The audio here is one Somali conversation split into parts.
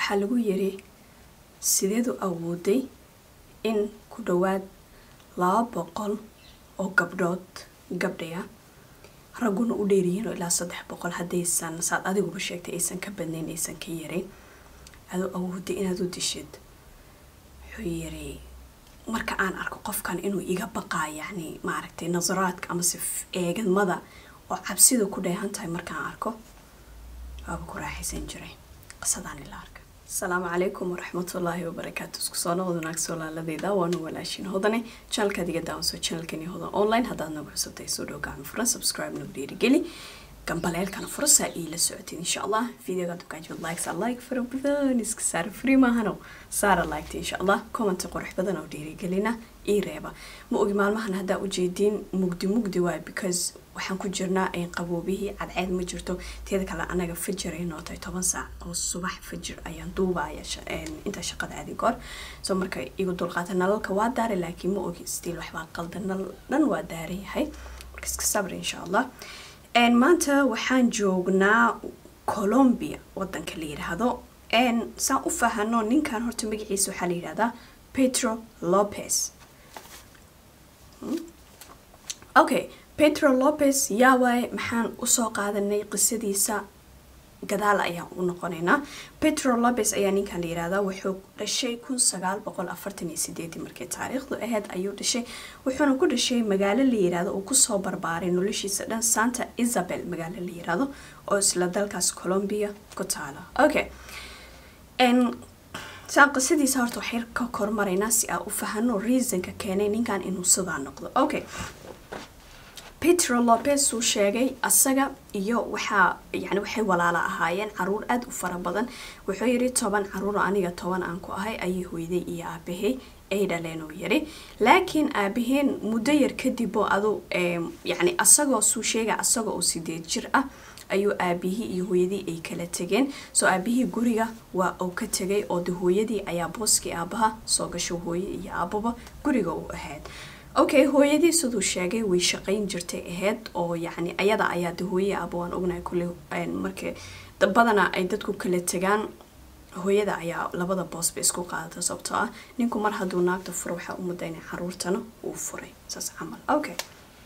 waxaa lagu yiri sideedu awooday in ku dhowaad laba boqol oo gabdhood gabdhaya ragguna u dheeryihiin oo ilaa saddex boqol haddaysan saad adiguba sheegtay aysan ka badnayn aysan ka yarin adoo awooday inaad u dishid wuxuu yiri marka aan arko qofkan inuu iga baqaa yacni maaragtay nasaraadka amase eegadmada oo cabsida ku dheehan tahay markaan arko waaba ku raaxaysan jiray qisadaan ila arka asalaamu calaykum waraxmatullaahi wabarakaatu isku soo noqod wanaagso laaladeyda waanu walaashin hodane janalkaad iga daawanso janalkani hodan online haddaad nagu cusubtahay soo dhow gacmo furan subscribe nagu dhiirigeli gambaleelkana furasaa iila socotid insha allah videoga dukaajimad likes a like fara badan iska saara free maahano saara liketa insha allah commenta qurux badan oo dhiirigelina ii reeba ma ogi maalmahan haddaa ujeediin mugdi mugdi waay because waxaan ku jirnaa qaboobihii cadceed ma jirto teeda kale anaga fajir ay nootay toban saac oo subax fajir ayaan duubaya intaa shaqada aadi goor soo marka igu dulqaata nalalka waa daaray laakiin ma ogi stiil waxbaa qalda nal dhan waa daaran yahay marka iska sabri insha allah maanta waxaan joognaa colombia wadanka la yidhaahdo saan u fahano ninkan horta magaciisa waxaa la yidhahdaa petro lopez okay petro lopez yaa waaye maxaan usoo qaadanay qisadiisa gadaal ayaan u noqonaynaa petro lopez ayaa ninkan la yihahdaa wuxuu dhashay kun sagaal boqol afartan iyo sideedii markii taariikhdu ahayd ayuu dhashay wuxuuna ku dhashay magaalo la yirahdo uu kusoo barbaaray noloshiisa dhan santa isabel magaalo la yirahdo oo isla dalkaas colombia ku taala okay saan qisadiisa horta waxay ka kormaraynaa si aan u fahano reasonka keenay ninkan inuu sidaa noqdo okay petro lopez uu sheegay asaga iyo waxaa yani waxay walaala ahaayeen caruur aada u fara badan wuxuu yiri toban caruur aniga toban aan ku ahay ayay hooyday iyo aabahay ay dhaleen uu yiri laakiin aabaheen muddo yar kadib oo adu yani asagoo suu sheega asagoo oo sideed jir ah ayuu aabihii iyo hooyadii ay kala tegeen soo aabihii guriga waa uu ka tegay oo de hooyadii ayaa booskii aabaha soo gasho hooye iyo aababa guriga u ahayd okay hooyadii siduu sheegay way shaqayn jirtay ahayd oo yacni ayada ayaa de hooye aaba waan ognahay kulle marka badana ay dadku kala tegaan hooyada ayaa labada boosba isku qaadata sababtoo ah ninku mar hadduu naagta furo waxaa u mudda inay caruurtana uu furay saas camal okay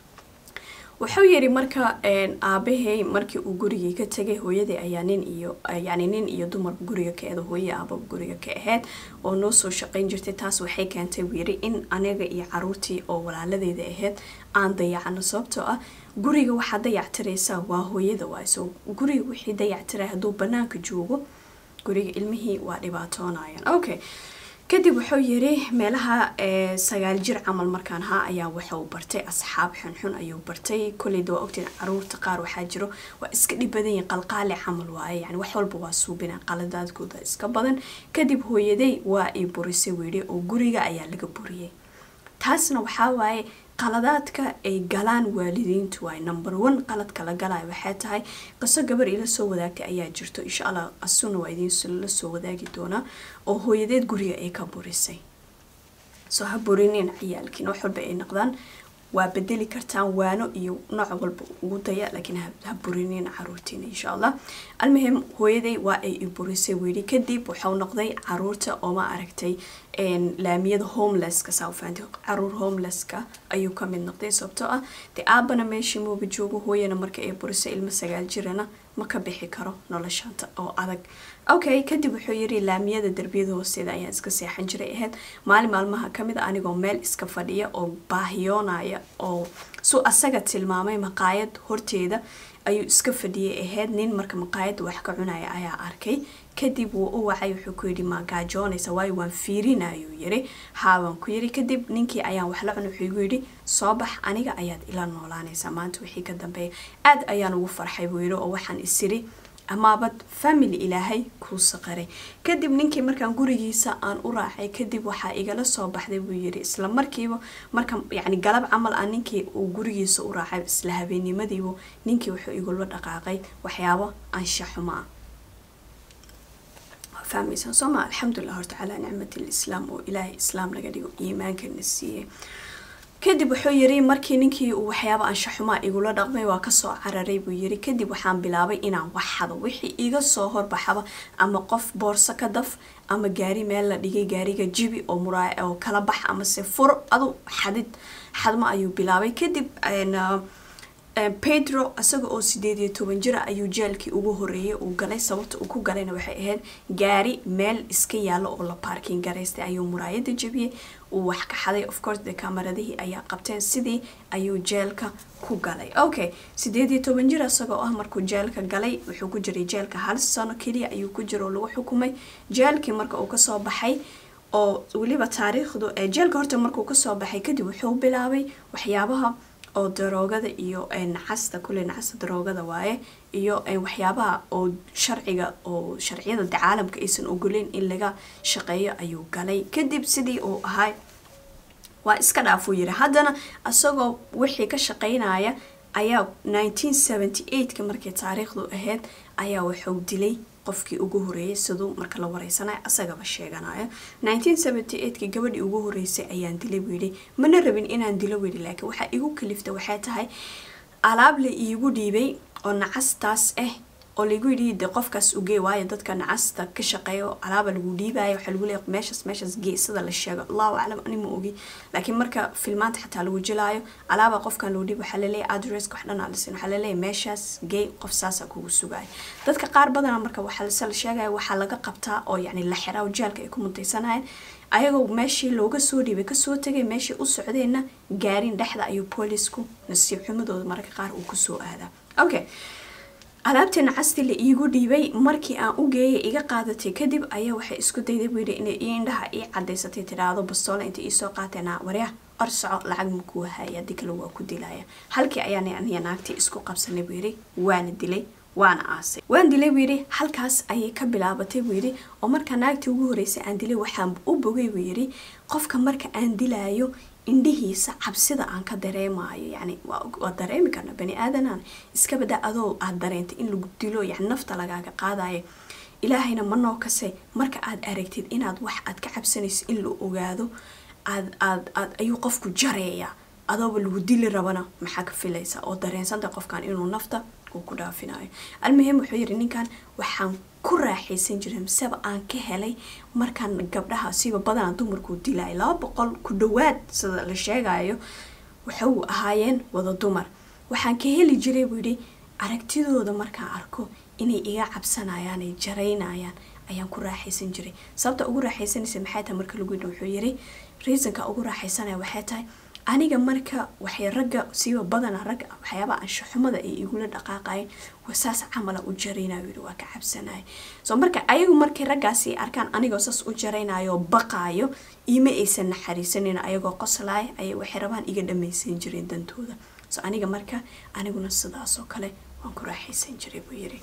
wuxuu yiri marka aabahay markii uu gurigii ka tegay hooyadii ayaa nin iyo yani nin iyo dumar guriga ka eeda hooye aababa guriga ka ahayd oo noo soo shaqayn jirtay taas waxay keentay uu yiri in aniga iyo caruurtii oo walaaladeeda ahayd aan dayacano sababtoo ah guriga waxaa dayactiraysaa waa hooyada waay so guriga wixii dayactiray hadduu banaanka joogo guriga ilmihii waa dhibaatoonayaan okay kadib wuxuu yiri meelaha sagaal jir camal markaan ahaa ayaa waxuu bartay asxaab xunxun ayuu bartay koleyda waa ogtiin caruurta qaar waxaa jiro waa iska dhib badan yihin qalqaali camal waaye yani wax walba waa suubina qaladaadkooda iska badan kadib hooyaday waa i burisay weyhi oo guriga ayaa laga buriyay taasna waxaa waaye qaladaadka ay galaan waalidiintu waay number one qaladka la galaya waxay tahay qiso gabar ila soo wadaagtay ayaa jirto insha allah asuna waa idiin la soo wadaagi doonaa oo hooyadeed guriga ay ka burisay soo ha burinin ciyaalkiin wax walba ay noqdaan waa bedeli kartaan waano iyo nooc walba ugu daya laakiin ha burinin caruurtiina insha allah almuhim hooyaday waa ay i burisay weli kadib waxau noqday caruurta oo ma aragtay laamiyada homelesska saafahantay caruur homelesska ayuu ka mid noqday sababtoo ah dee aabana meeshii mooba joogo hooyana marka ay burisay ilmo sagaal jirana ma ka bixi karo noloshanta oo adag okay kadib wuxuu yiri laamiyada derbiyada hoosteeda ayaan iska seexan jiray ahayd maalin maalmaha kamid a anigoo meel iska fadhiya oo baahiyoonaya oo su asaga tilmaamay maqaayad horteeda ayuu iska fadhiyay ahayd nin marka maqaayadda wax ka cunaya ayaa arkay kadib wuu u wacay wuxuu ku yidhi ma gaajoonaysa waayo waan fiirina ayuu yiri haabaan ku yiri kadib ninkii ayaan wax la cun wuxuu igu yidhi soo bax aniga ayaad ila noolaanaysaa maanta wixii ka dambeeya aad ayaan ugu farxay buu yidhi oo waxaan isiri amaabad family ilaahay kuu saqaray kadib ninkii markaan gurigiisa aan u raacay kadib waxaa igala soo baxday buu yiri isla markiiba marka yani galab camal ah ninkii uu gurigiisa u raacay isla habeennimadiibu ninkii wuxuu igula dhaqaaqay waxyaabo anshaxuma ah fahmaysaa soo ma alxamdulilah horta calaa nicmati lislaam oo ilaahay islaam naga dhigo iimaankana siiyey kadib wuxuu yiri markii ninkii uu waxyaaba anshaxumaa igula dhaqmay waa kasoo cararay buu yiri kadib waxaan bilaabay inaan wax xado wixii iga soo horbaxaba ama qof boorso ka daf ama gaari meel la dhigay gaariga jibi oo muraa oo kala bax ama se furo adu xadid xadmo ayuu bilaabay kadib pedro isaga oo sideed iyo toban jira ayuu jeelkii ugu horeeyay uu galay sababta uu ku galayna waxay ahayd gaari meel iska yaalo oo la baarkin garaystay ayuu muraayada jebiyey uu wax ka xaday of course dee kamaradihii ayaa qabteen sidii ayuu jeelka ku galay okay sideed iyo toban jir isagoo ah markuu jeelka galay wuxuu ku jiray jeelka hal sano keliya ayuu ku jira oo lagu xukumay jeelkii marka uu kasoo baxay oo weliba taariikhdu jeelka horta markuu kasoo baxay kadib wuxuu bilaabay waxyaabaha oo daroogada iyo nacasta kule nacasta daroogada waaye iyo waxyaabaha oo sharciga oo sharciyada caalamka aysan ogoleyn in laga shaqeeyo ayuu galay kadib sidii uu ahaa waa iska dhaafuu yiri haddana isagoo wixii ka shaqeynaya ayaa nineteen seventy eightka markii taariikhdu ahayd ayaa wuxuu dilay qofkii ugu horeeyay siduu marka la wareysanayo asagaba sheeganayo nineteen seventy eightka gabadhii ugu horeysay ayaan dilay buu yidhi mana rabin inaan dilo weli laakiin waxaa igu kalifta waxay tahay alaab la iigu dhiibay oo nacastaas ah oo lagu yidhi de qofkaas ugee waayo dadka nacasta ka shaqeeyo alaaba lagu dhiibaya waxaa lagu leeya meeshaas meeshaas gee sida la sheego allahu aclam ani ma ogi laakiin marka filmaanta xataa lagu jilaayo alaaba qofkan loo dhiib waxaa laleeyahy adresska wax dhan alisin waxaa laleeyahy meeshaas gee qof saasa kugu sugaya dadka qaar badana marka waxaa se la sheegaya waxaa laga qabtaa oo yacni la xiraa oo jaalka ay ku muntaysanayeen ayagoo meeshii looga soo dhiibay kasoo tegay meeshii u socdeenna gaarin dhexda ayuu boolisku nasiib xumadooda mararka qaar uu kusoo aadaa okay alaabtii nacasti la iigu dhiibay markii aan u geeyay iga qaadatay kadib ayaa waxay isku dayday buu yidhi inay ii indhaha ii cadaysatay tidhaahdo bastoole inta iisoo qaateena waryaa or soco lacag makuu haya haddii kale waa ku dilaya halkii ayaan aniya naagtii isku qabsanay buu yidhi waana dilay waana aasay waan dilay buu yidhi halkaas ayay ka bilaabatay buu yidhi oo markaa naagtii ugu horeysay aan dilay waxaan u bogay buu yidhi qofka marka aan dilaayo indhihiisa cabsida aan ka dareemayo yani waa dareemi karna bani aadanaan iska bada adoo aad dareentay in lagu dilo yani nafta lagaaga qaadayo ilaahayna manoo kase marka aad aragtid inaad wax aad ka cabsanayso in la ogaado aad aad aad ayuu qofku jareeya adooba lagu dili rabana maxaa ka filaysa oo dareensanta qofkan inuu nafta uu ku dhaafinayo almuhim wuxuu yidhi ninkan waxaan ku raaxaysan jiray miseba aan ka helay markaan gabdhaha siba badana dumarkuu dilaya laba boqol ku dhawaad sida la sheegayo waxau ahaayeen wada dumar waxaan ka heli jiray buu yidhi aragtidooda markaan arko inay iga cabsanayaan ay jaraynayaan ayaan ku raaxaysan jiray sababta ugu raaxaysanaysa maxay tahay marka lagu yidhi wuxuu yidhi reasonka ugu raaxaysanaya waxay tahay aniga marka waxay ragga siiba badana ragga waxyaabaha anshaxumada ay igula dhaqaaqayeen wasaas camala u jaraynayo yidhi waa ka cabsanaya so marka ayagu markay raggaasi arkaan anigoo saas u jaraynayo baqaayo ima aysan naxariisanin ayagoo qoslaaya ayay waxay rabaan iga dhamaysan jireen dantooda so aniga marka aniguna sidaasoo kale waan ku raaxaysan jiray buu yidhi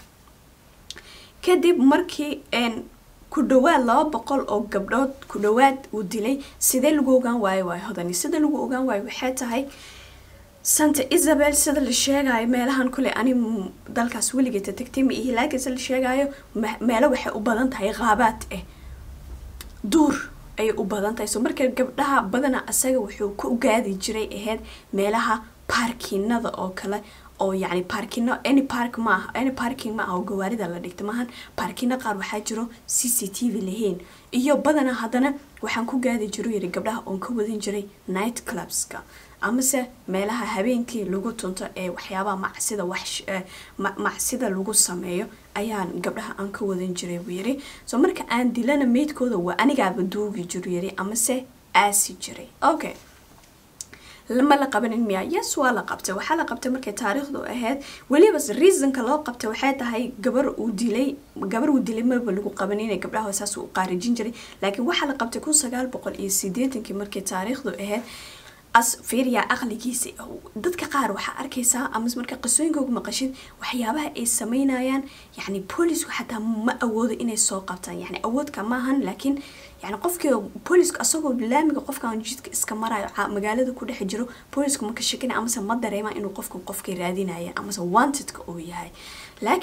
kadib markii ku dhawaad laba boqol oo gabdhood ku dhawaad uu dilay sidee lagu ogaan waayo waay hodani sida lagu ogaan waayo waxay tahay santa isabel sida la sheegayo meelahan kule ani dalkaas weligeeta tagtay ma ihi laakiin sida la sheegayo meelo waxay u badan tahay qaabaad ah duur ayay u badan tahay so marka gabdhaha badana asaga wuxuu ku gaadi jiray ahayd meelaha baarkinada oo kale oo yani baarkino any park maaha any parking ma aha oo gawaarida la dhigta maahan baarkino qaar waxaa jiro c c t v lahayn iyo badana haddana waxaan ku gaadi jiro yiri gabdhaha oon ka wadan jiray night clubska amase meelaha habeenkii lagu tunto ee waxyaabaha macsida wax macsida lagu sameeyo ayaan gabdhaha aan ka wadan jiray buu yiri so marka aan dilana meydkooda waa anigaaba duugi jiro yiri amase aasi jiray okay lama la qabanin miya yes waa la qabtay waxaa la qabtay markay taariikhdu ahayd weliba reasonka loo qabtay waxay tahay gabar uu dilay gabar uu dilay marba lagu qabanin gabdhaha saas uu qaarijin jiray laakiin waxaa la qabtay kun sagaal boqol iyo sideetankii markay taariikhdu ahayd as fiiriyaa aqligiisa dadka qaar waxaa arkaysaa ama marka qisooyinkooga maqashid waxyaabaha ay sameynayaan yani boolisku xataa ma awoodo inay soo qabtaan yani awoodka maahan laakiin yani qofkii boolisku asagoo laamiga qofkan jidka iska marayo magaalada ku dhex jiro boolisku maka shakina amase ma dareemaan inuu qofkan qofkay raadinayaan amase wantedka uu yahay laakiin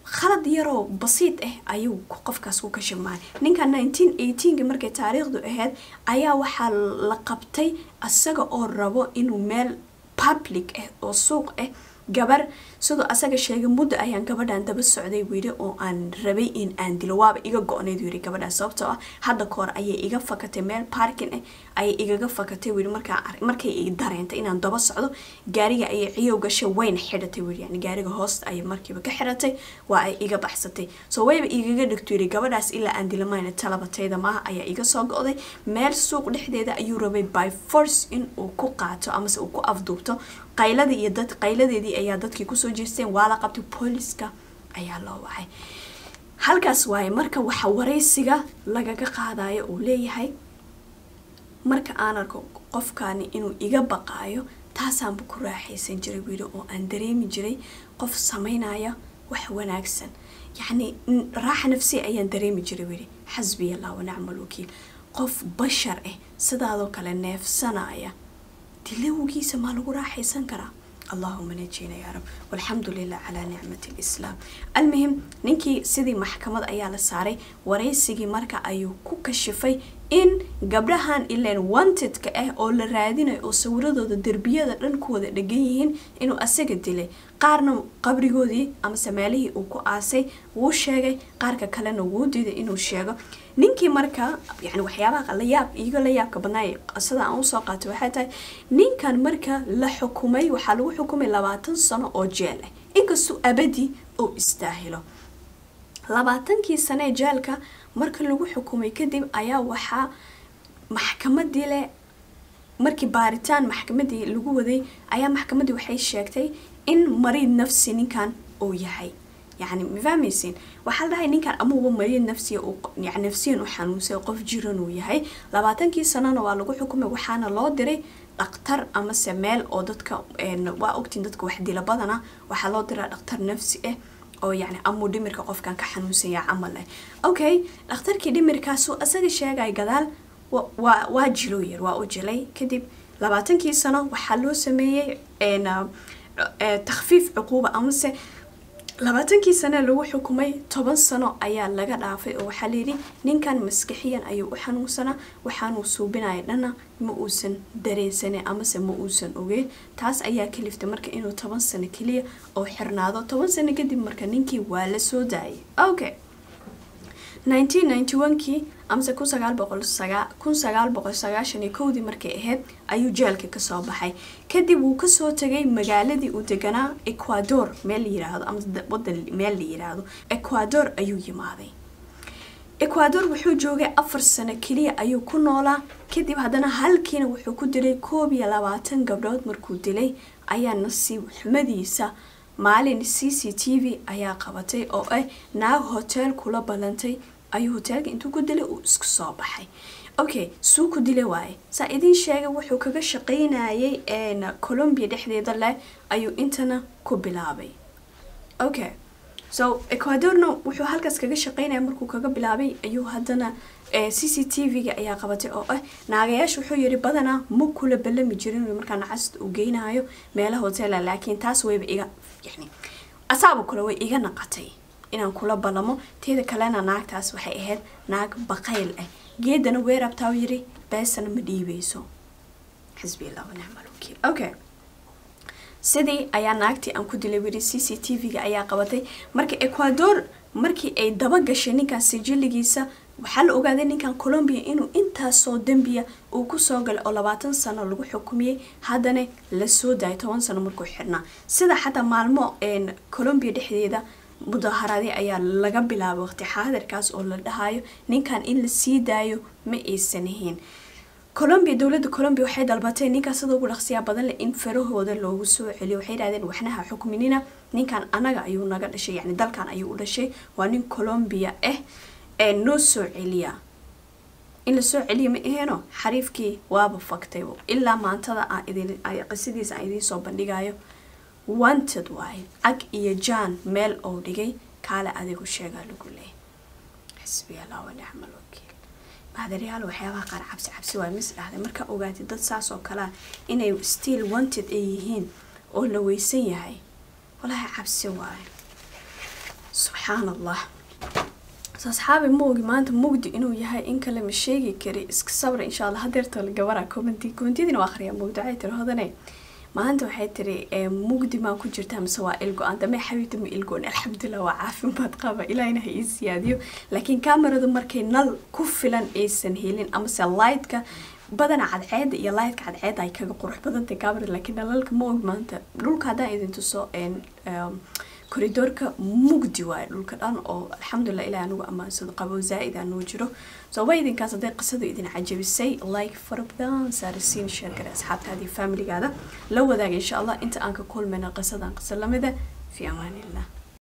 khalad yaroo basiid ah ayuu qofkaas ku kashifmaay ninka nineteen eighteenki markay taariikhdu ahayd ayaa waxaa la qabtay isaga oo rabo inuu meel public ah oo suuq ah gabar siduu asaga sheegay muddo ayaan gabadhan daba socday wili oo aan rabay in aan dilo waaba iga go-nayd yiri gabadhan sababtoo ah hadda ka hor ayay iga fakatay meel parking ah ayay igaga fakatay wili markaa markay i dareentay inaan daba socdo gaariga ayay ciyow gashay wayna xidhatay wili yani gaariga hoosta ayay markiiba ka xidhatay waa ay iga baxsatay so wayba igaga dhigto yiri gabadhaas ilaa aan dilamayna talabatayda maaha ayaa iga soo go-day meel suuq dhexdeeda ayuu rabay by force in uu ku qaato amase uu ku afduubto qayladii iyo dad qayladeedii ayaa dadkii kusoo jeesteen waa la qabtay booliska ayaa loo wacay halkaas waaye marka waxa waraysiga lagaga qaadayo uu leeyahay marka aan arko qofkani inuu iga baqaayo taasaanba ku raaxaysan jiray wiili oo aan dareemi jiray qof samaynaya wax wanaagsan yacni raaxa nafsiya ayaan dareemi jiray wiili xasbiya allah wanacma alwakiil qof bashar ah sidaadoo kale neefsanaya dilowgiisa maa lagu raaxaysan karaa allahuma najina yaa rab walxamdu lilah calaa nicmati lislaam almuhim ninkii sidii maxkamad ayaa la saaray waraysigii marka ayuu ku kashifay in gabdhahan ilan wantedka ah oo la raadinayo oo sawiradooda derbiyada dhan ku wada dhegan yihiin inuu asaga dilay qaarna qabrigoodii amase meelihii uu ku aasay wuu sheegay qaarka kalena wuu diiday inuu sheego ninkii marka yani waxyaabaha layaab iiga la yaabka badnaay sida aan usoo qaatay waxay tahay ninkan marka la xukumay waxaa lagu xukumay labaatan sano oo jeel ah inkastoo abadi oo istaahilo labaatankii sano ee jeelka marka lagu xukumay kadib ayaa waxaa maxkamadii leh markii baaritaan maxkamadii lagu waday ayaa maxkamadii waxay sheegtay in mariid nafsi ninkan uu yahay yani ma fahmaysiin waxaa la dhahay ninkan amuuba mariid nafsiya yani nafsiyan u xanuunsay qof jiran uu yahay labaatankii sanona waa lagu xukumay waxaana loo diray dhaktar amase meel oo dadka waa ogtiin dadka wax dila badana waxaa loo diraa dhaktar nafsi ah oo yani amuu dhimirka qofkan ka xanuunsanya camal ah okay dhakhtarkii dhimirkaasu asaga sheegay gadaal waa waa jilo yar waa u jilay kadib labaatankii sano waxaa loo sameeyey takhfiif cuquuba amase labaatankii sane lagu xukumay toban sano ayaa laga dhaafay oo waxaa layidhi ninkan maskixiyan ayuu u xanuunsanaa waxaanuu suubinaya dhana ma uusan dareensanin amase ma uusan ogeyn taas ayaa kaliftay marka inuu toban sano keliya oo xirnaado toban sano kadib marka ninkii waa la soo daayay okay nineteen ninety one-kii amase kun sagaal boqol sagaa kun sagaal boqol sagaashan iyo kowdii markay ahayd ayuu jeelka kasoo baxay kadib wuu kasoo tegay magaaladii uu deganaa ecuador meel la yiraahdo ama wadan meel la yiraahdo ecuador ayuu yimaaday ecuador wuxuu joogay afar sano keliya ayuu ku noolaa kadib haddana halkiina wuxuu ku dilay koob iyo labaatan gabdhood markuu dilay ayaa nasiib xumadiisa maalin c c t v ayaa qabatay oo ah naag hotel kula ballantay ayuu hoteelka intuu ku dilay uu isku soo baxay okay suu ku dila waaye saa idiin sheegay wuxuu kaga shaqaynayay colombia dhexdeeda leh ayuu intana ku bilaabay okay so ecuadorna wuxuu halkaas kaga shaqaynaya markuu kaga bilaabay ayuu haddana c c t v-ga ayaa qabatay oo ah naagayaasha wuxuu yiri badanaa ma kula ballami jirin markaa nacasta uu geynayo meelaha hotela laakiin taas wayba iga yani asaaba kule way iga naqatay inaan kula ballamo teeda kalena naagtaas waxay ahayd naag baqayl ah geedana weerabtaa yiri beesana ma dhiibeyso xisbi allah wanacmal wakiil okay sidii ayaa naagtii aan ku dilay wiri c c t v-ga ayaa qabatay marka ecuador markii ay daba gashay ninkan sijiligiisa waxaa la ogaaday ninkan colombia inuu intaasoo dembiya uu kusoo galay oo labaatan sano lagu xukumiyey haddana lasoo daayay toban sano markuu xirnaa sida xataa maalmo colombia dhexdeeda mudaharaadii ayaa laga bilaabay waqti xaadirkaas oo la dhahayo ninkan in lasii daayo ma aysan ahayn colombia dowladda colombia waxay dalbatay ninkan sida ugu dhaqsiyaa badan leh in farahooda loogu soo celiyo waxay dhahdeen waxnaha xukminina ninkan anaga ayuu naga dhashay yani dalkan ayuu u dhashay waa nin colombia ah ee noo soo celiya in la soo celiya ma aheeno xariifkii waaba faktay ilaa maantada aan idin qisadiisa aan idiin soo bandhigayo wanted waaye cag iyo jaan meel oo dhigay kaale adigu sheegaa lagu leeyay xisbi allah wanacma alwakiil mahadariyaal waxyaabaha qaar cabsi cabsi waay mis dhahday markaa ogaatid dad saas oo kalea inay still wanted ay yihiin oo la weysan yahay walaahi cabsi waaye subxaan allah so asxaabi ma ogi maanta mugdi inuu yahay in kale ma sheegi kari iska sabra insha allah hadeerta gabara commenti commentiyadina waa akhriyaa mugdi waxay tiri hodane maanta waxay tiri mugdi maa ku jirtaa mise waa ilgo-aan dame xabiibta ma ilgoon alxamdulilah waa caafimaad qaba ilaahina ha ii siyaadiyo laakiin kameradu markay nal ku filan aysan helin amase lightka badana cadceeda iyo lightka cadceeda ay kaga qurux badantay kamerada laakiin nalalka ma og maanta dhulka haddaan idin tuso koridoorka mugdi waayo dhulka dhan oo alxamdulilah ilaah anugu ammaansado qabow zaa-id anuu jiro so waa idinkaas hadday qisadu idin cajabisay like fara badan saarisiin sheer gare asxaabtaadii familigaada la wadaaga insha allah inta aan ka kulmayna qisadan qisa lamida fi amaanillah